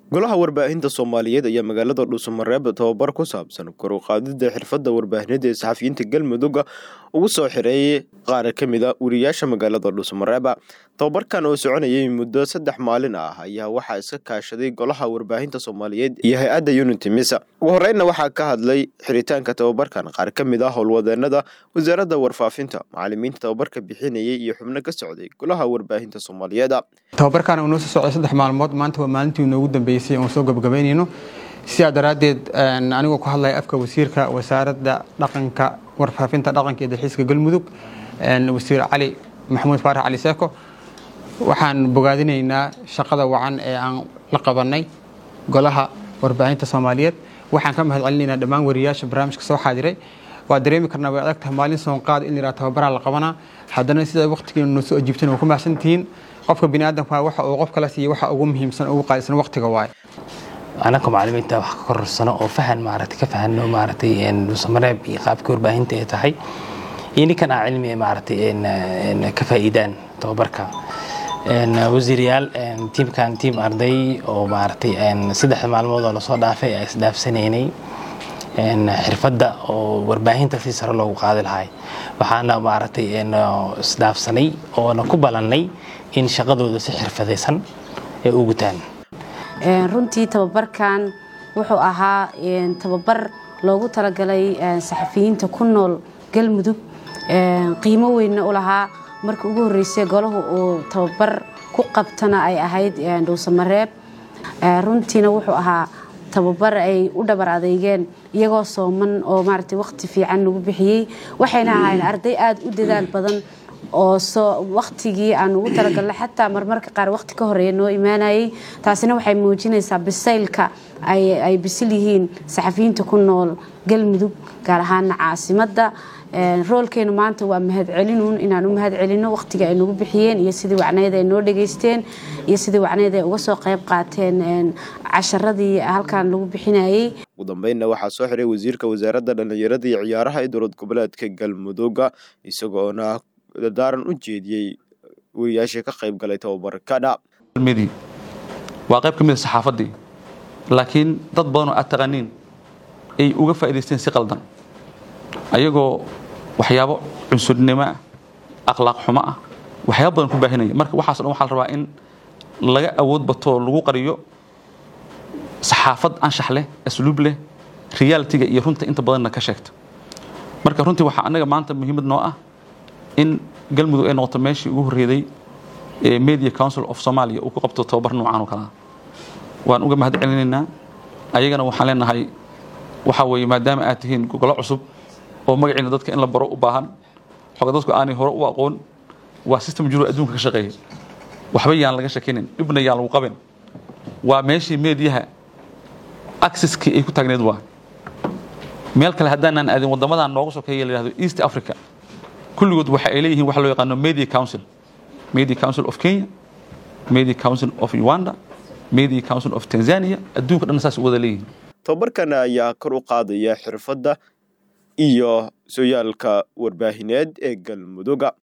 golaha warbaahinta soomaaliyeed ayaa magaalada dhuusamareeb tababar ku saabsan kor u qaadida xirfadda warbaahineed ee saxafiyiinta galmudug ugu soo xireeyay qaar ka mid a wariyaasha magaalada dhuusamareeb tababarkan oo soconayay muddo saddex maalin ah ayaa waxaa iska kaashaday golaha warbaahinta soomaaliyeed iyo hay-adda unity misa ugu horeynna waxaa ka hadlay xiritaanka tababarkan qaar ka mid ah howlwadeenada wasaaradda warfaafinta macalimiinta tababarka bixinayay iyo xubno ka socday golaha warbaahinta soomaaliyeed tababarkan uu noo soo socday saddex maalmood maanta waa maalintii noogu dambeysay oon soo gabagabaynayno sidaa daraaddeed anigoo ku hadlaya afka wasiirka wasaaradda dhaqanka warfaafinta dhaqanka iyo dalxiiska galmudug wasiir cali maxamuud faarax cali seeko waxaan bogaadinaynaa shaqada wacan ee aan la qabanay golaha warbaahinta soomaaliyeed waxaan ka mahad celinaynaa dhammaan wariyaasha barnaamijka soo xaadiray waa dareemi karnaa way adag tahay maalin soonqaad in layihaha tababaraa la qabanaa haddana sidaa waqtigeenu noo soo ajiibtan waa ku mahadsantihiin qofka biniaadamka waxa uu qof kala siiya waxa ugu muhiimsan ugu qaalisan waqtiga waaye anaka macalimiinta wax ka kororsano oo fahan maaragtay ka fahano maaragtay samareeb iyo qaabkii warbaahinta ay tahay iyo ninkan aa cilmi maaragtay ka faa'iidaan tababarka wasiirayaal tiimkan tiim arday oo maaragtay saddex maalmood oo lasoo dhaafay a isdhaafsanaynay xirfadda oo warbaahinta si sare loogu qaadi lahay waxaana maaragtay isdhaafsanay oona ku balannay in shaqadooda si xirfadaysan ay u gutaan runtii tababarkan wuxuu ahaa tababar loogu talagalay saxafiyiinta ku nool galmudug qiimo weynna u lahaa markii ugu horreysay golahu uu tababar ku qabtana ay ahayd dhuusamareeb runtiina wuxuu ahaa tababar ay u dhabar adeygeen iyagoo sooman oo maaragtay waqti fiican nagu bixiyey waxayna ahayn arday aada u dadaal badan oo soo waqtigii aan ugu talagalnay xataa marmarka qaar waqti ka horeeya noo imaanayay taasina waxay muujinaysaa bisaylka ay bisil yihiin saxafiyiinta ku nool galmudug gaar ahaana caasimadda roolkeenu maanta waa mahadcelinuun inaan u mahad celino waqtiga ay nagu bixiyeen iyo sidii wacneyd ay noo dhageysteen iyo sidii wacneyd ay uga soo qayb qaateen casharadii halkan lagu bixinayey ugu dambeynna waxaa soo xiray wasiirka wasaaradda dhallinyarada iyo ciyaaraha ee dowlad goboleedka galmudug isagoona dardaaran u jeediyey wariyaashii ka qayb galay tababarkadha waa qayb ka mid a saxaafaddii laakiin dad badanoo aad taqaaniin ay uga faa'idaysteen si qaldan ayagoo waxyaabo cunsurnimo ah akhlaaq xumo ah waxyaaba badan ku baahinaya marka waxaaso dhan waxaa la rabaa in laga awood bato lagu qariyo saxaafad anshax leh asluub leh realitiga iyo runta inta badanna ka sheegta marka runtii waxaa annaga maanta muhiimad noo ah in galmudug ay noqoto meeshii ugu horreeday ee media council of somalia uu ku qabto tababar noocan oo kalea waan uga mahad celinaynaa ayagana waxaan leenahay waxaa weeye maadaama aad tihiin gogolo cusub oo magaciina dadka in la baro u baahan xoga dadku aanay hore u aqoon waa system jiro adduunka ka shaqeeya waxba yaan laga shakinin dhibna yaan lagu qabin waa meeshii mediyaha accesskii ay ku taagneed waa meel kale haddaanaan aadin waddamadan nooga sokeeya la yihahdo east africa kulligood waxa ay leeyihiin waxa loo yaqaano media council media council of kenya media council of uganda media council of tanzania adduunka dhan saas u wada leeyihiin tababarkan ayaa kor u qaadaya xirfadda iyo sooyaalka warbaahineed ee galmuduga